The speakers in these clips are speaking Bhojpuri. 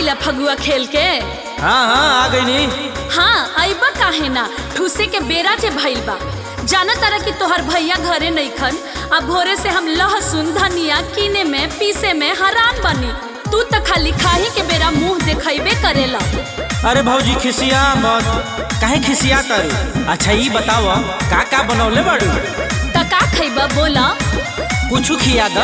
गईला फगुआ खेल के हाँ हाँ आ गई नी हाँ अइबा काहे ना ठूसे के बेरा जे भइल बा जाना तारा कि तोहर भैया घरे नइखन अब भोरे से हम लहसुन धनिया कीने में पीसे में हरान बनी तू त खाली खाही के बेरा मुंह देखैबे करेला अरे भौजी खिसिया मत काहे खिसिया तारू अच्छा ई बताव का का बनौले बाड़ू त का खैबा बोला कुछ खिया द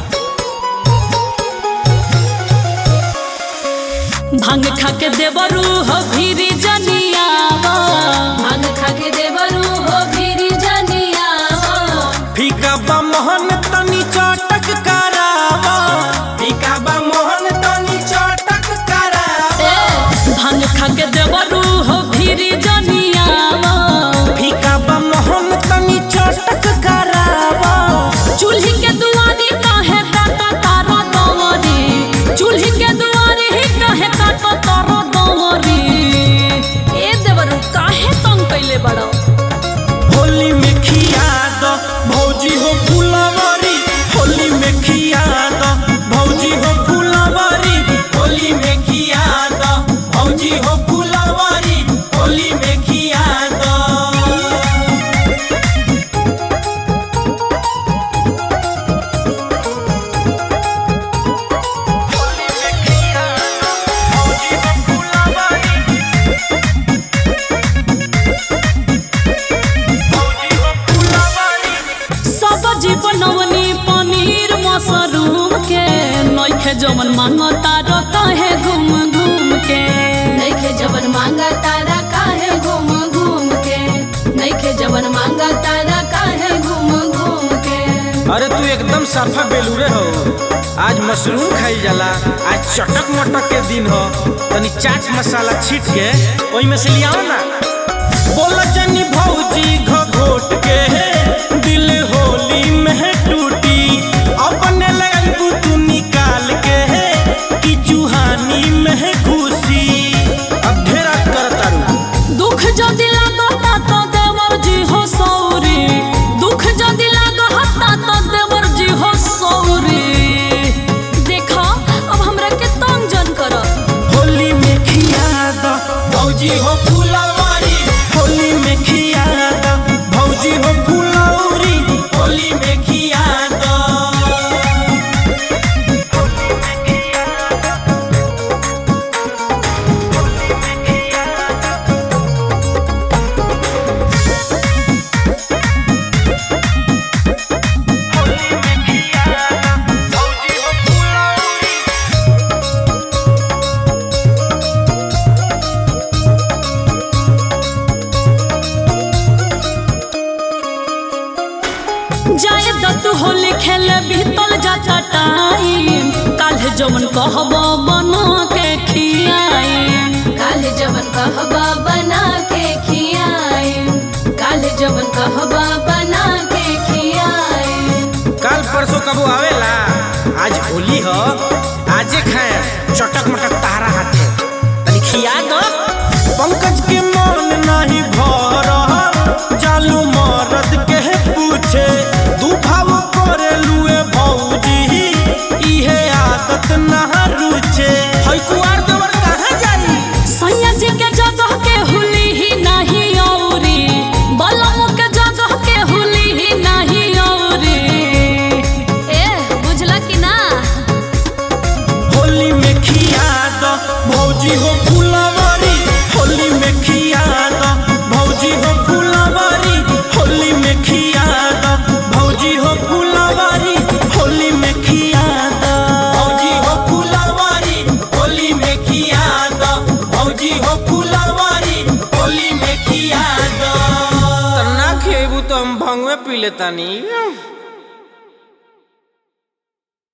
भांग खा के देवरू हो भीरी जनियावा भांग खा के देवरू हो भीरी जनियावा फीका बा मोहन तनी चटक करावा फीका बा मोहन तनी चटक करावा भांग खा के देवरू हो भीरी जनियावा फीका बा मोहन तनी चटक करावा चूल्ही के दुआरी काहे काटा तारा दवरी चूल्ही के दुआरी ही काहे काटा तारा दवरी ए देवरू काहे तंग कइले बड़ो होली में खिया द भौजी हो फुलवरी होली में खिया द भौजी हो फुलवरी होली में खिया द भौजी हो फुलवरी होली में खिया द सब्जी बनवनी पनीर मशरूम के नइखे जवन मांगता र काहे घूम घूम के नइखे जवन मांगा तारा काहे घूम घूम के नइखे जवन मांगा तारा काहे घूम घूम के अरे तू एकदम साफा बेलूरे हो आज मशरूम खाई जाला आज चटक मटक के दिन हो तनी चाट मसाला छीट के ओई में से लियाओ ना बोल जनी भौजी घोट के दिल होली में टूटी अपने लगू तू निकाल के कि चूहानी में घुसी अब ढेरा कर तारू दुख जदि लागता त देवर जी हो सौरी दुख जदि लागता त देवर जी हो सौरी देखा अब हमरा के तंग जन कर होली में खिया द भौजी हो फुलवारी होली में खिया द भौजी हो फुलौरी होली में खिया द जाए दत्तू होली खेले बीतल जाता टाइम काल्हे जवन कहब बना के खियाई काले जवन कहबा बना के खियाए काले जवन कहबा बना के खियाए कल परसों कबो आवेला आज होली हो आजे खाए चटक मटक तारा हाथे तनी खिया दो पंकज के मन नहीं भर जालू मरद के पूछे दू भाव करे लुए भौजी इहे आदत ना रुचे हई कुआर देवर कहाँ जाई सैया जी के जगह के हुली ही नहीं औरी बलम के जगह के हुली ही नहीं औरी ए बुझला कि ना होली में खिया द भौजी हो फुलवरी होली में खिया द भौजी हो फुलवरी होली में खिया द भौजी हो फुलवरी होली में खिया द भौजी हो फुलवरी होली में खिया द भौजी हो फुलवरी होली में खिया द तना खेबू तो हम भंगवे पी लेतानी